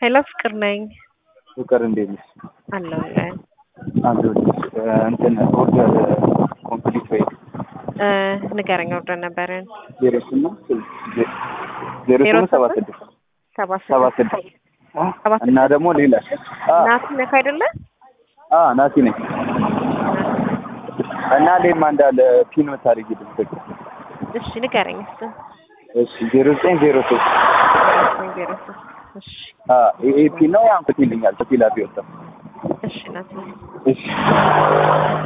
ሄሎ ፍቅር ነኝ ፍቅር እንዴት ነሽ? አለሁልህ። አለሁልሽ። እንትን ኦርደር ኮምፕሊት ወይ እ ንገረኝ ኦርደር ነበረን ዜሮ ስምንት ዜሮ ዜሮ ስምንት ሰባት ስምንት? ስድስት ሰባት ሰባት ስድስት ስድስት ሰባት እና ደግሞ ሌላ አ ናቲ ነህ አይደለ? አ ናቲ ነኝ እና ሌማ እንዳለ ፒን የምታደርጊልኝ ፍቅር እሺ ንገረኝ እስኪ እሺ ዜሮ ዘጠኝ ዜሮ ሶስት ዜሮ ሶስት እሺ አ ይሄ ፒን ነው ያን ኮት ይልኛል ኮት ይላል ቢወጣ እሺ ናቲ እሺ